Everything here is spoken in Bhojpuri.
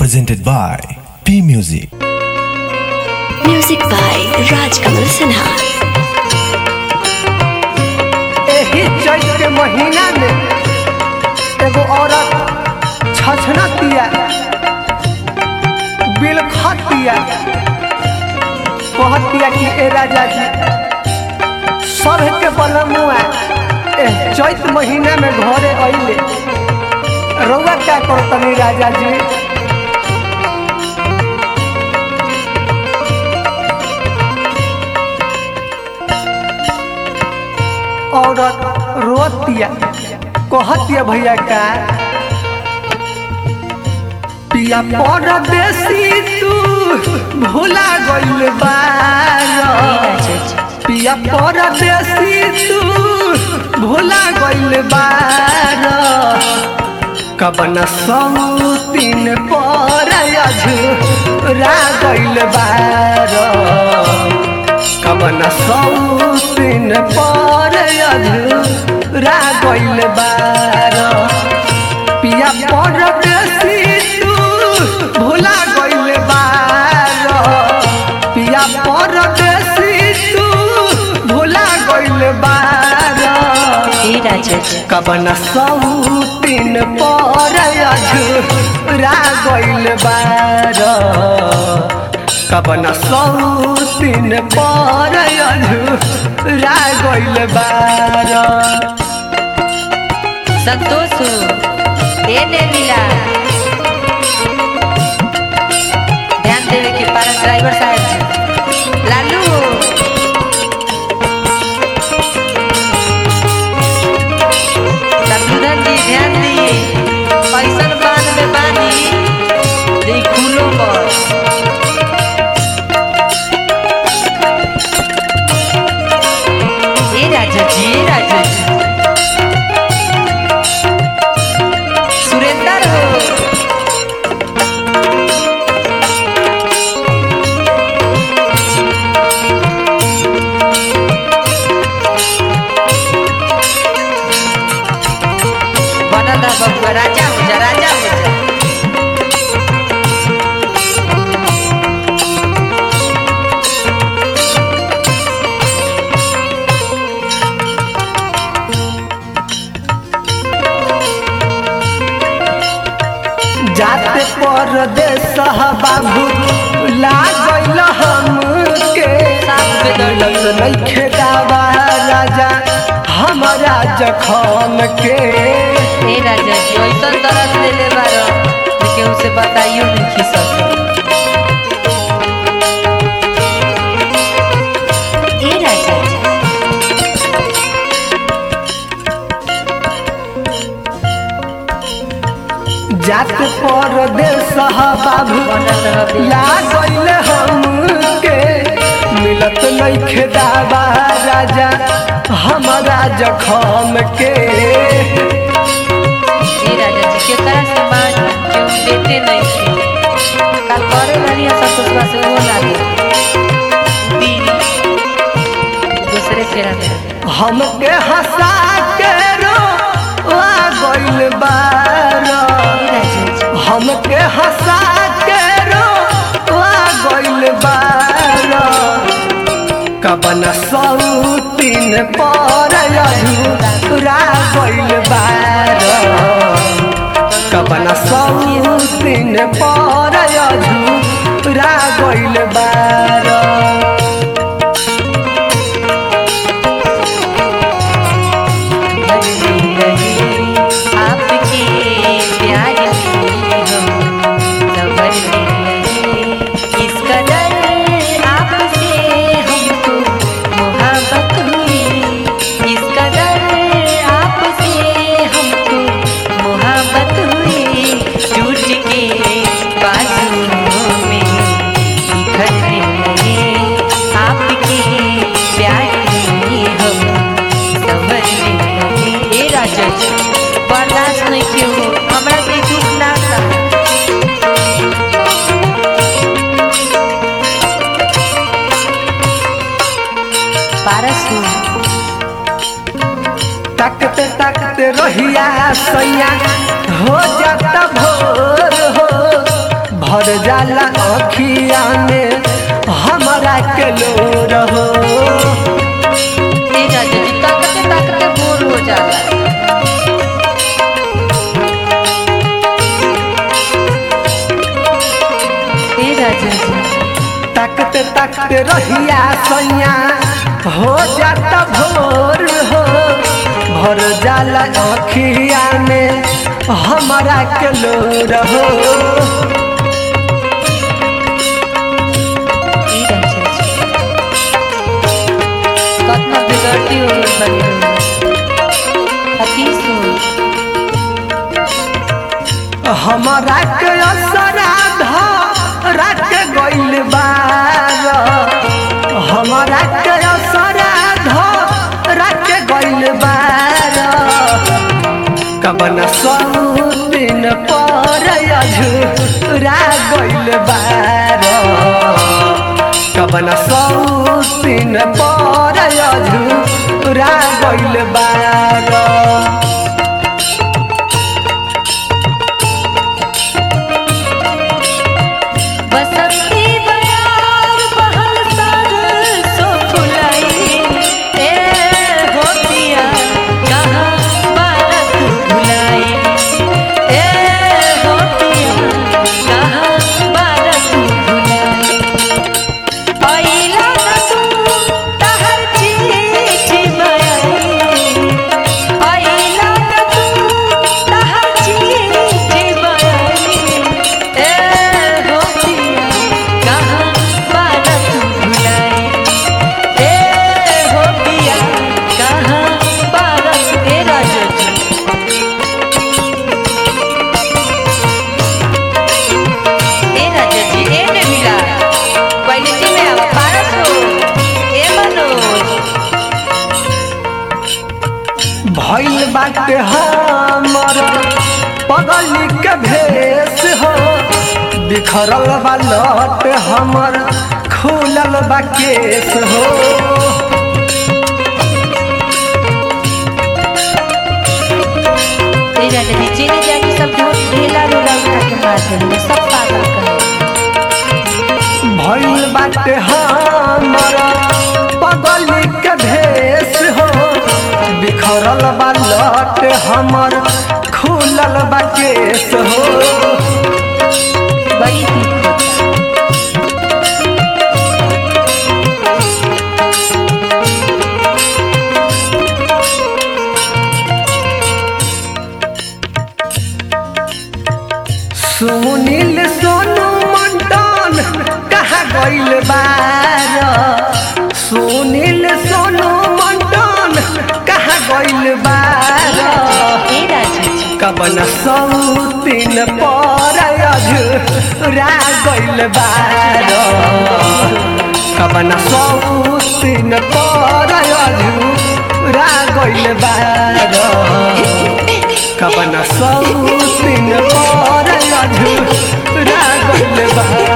presented by P Music. Music by Raj Kamal Sinha. एही चैत के महीना में एगो औरत छछनतिया बिलखतिया कहतिया कि ए राजा जी सब के बलमुआ ए चैत महीना में घरे अइले रउआ क्या करतनी राजा जी औरत रोतिया कहतिया भैया का पिया परदेसी तू भूला गइल बार पिया परदेसी तू भूला गइल बार कबन सौतीन पर अझुरा गइल बार कबन सौतीन पर अधूरा गइल बार पिया पर बेसी तू भूला गइल बार पिया पर बेसी तू भूला गइल बार ए राजा जी कबन सौतीन पर अझुरा गइल बार कबन सौतीन पर अझुरा गइल बार संतोष दे दे मिला ध्यान देवे के पारन ड्राइवर साहब जी लालू शत्रुघ्न जी ध्यान दी पैसन बांध में बानी दी खुलो पर ए राजा जी ए राजा जी सुरेंद्र हो बना दा बबुआ राजा हो जा राजा हो जा जाते परदेस बाबू लागल हमके मिलत नइखे दावा राजा हमारा जखम के ए राजा जी ऐसन तरस ले ले बारो लेकिन उसे बताइयो नहीं खी सकते ए राजा जी जाते परदेस बाबू बनत हबे लागल हमके मिलत नइखे दावा राजा हमारा जखम के ए राजा जी के करा से मान क्यों देते नहीं थे कल करे वाली संतोष से वो ना दे दीदी दूसरे फेरा में हमके हंसा के रो गइल बार ए राजा जी हमके हंसा के रो गइल बार कबन सौतीन पर अधूरा गइल बार कबन सौतीन पर अधूरा गइल बार आपके प्यार में हम सबर में रहे इस कदर आपसे हमको मोहब्बत हुई इस कदर आपसे हमको मोहब्बत हुई टूट के बाजुओं में बिखरने लगे आपके प्यार में हम समझने लगे ए राजा जी बर्दाश्त नहीं क्यों हमरा के दुख ना था पारस तकते तकते रहिया सैया हो जाता भोर हो भर जाला अखिया में हमारा के लो रहो ए राजा जी ताकते ताकते बोर हो जाला ए राजा जी ताकते ताकते रहिया सैया हो जाता भोर हो भर जाला अखिया में हमारा के लो रहो ए राजा जी कतना बिगड़ती हो गई बनी हतीस हो हमारा के असराध रात गइल बार हमारा के असराध रात गइल बार कबन सौ दिन पर अझुरा गइल बार कबन सौ दिन पर अझुरा गइल बार बसंती बयार बहल सरसों फुलाई ए होतिया कहाँ बारत भुलाई ए होतिया कहाँ बारत भुलाई आइला न तू तहर चिट्ठी बयाई आइला न तू तहर चिट्ठी बयाई ए होतिया कहाँ बारत भुलाई ए होतिया कहाँ बारत ए राजा जी ए राजा जी ए में मिला क्वालिटी में आवा पारस हो ए मनोज भइल बाटे हमर पगली के भेष हो बिखरल बा लट हमर खुलल बा केस हो ए राजा जी चीनी जाके सब ढेला रोला उठा के मार देंगे सब पागल कर भइल बाटे हमर पगली के भेष हो बिखरल बा लट हमर खुलल बा केस हो बड़ी दुख होता सुनील सोनू मंडन कहाँ गइल बार सुनील सोनू मंडन कहाँ गइल बार ए राजा जी कबन सौतीन पर अझुरा गइल बार कबन सौतीन पर अझुरा गइल बार कबन सौतीन पर अझुरा गइल बार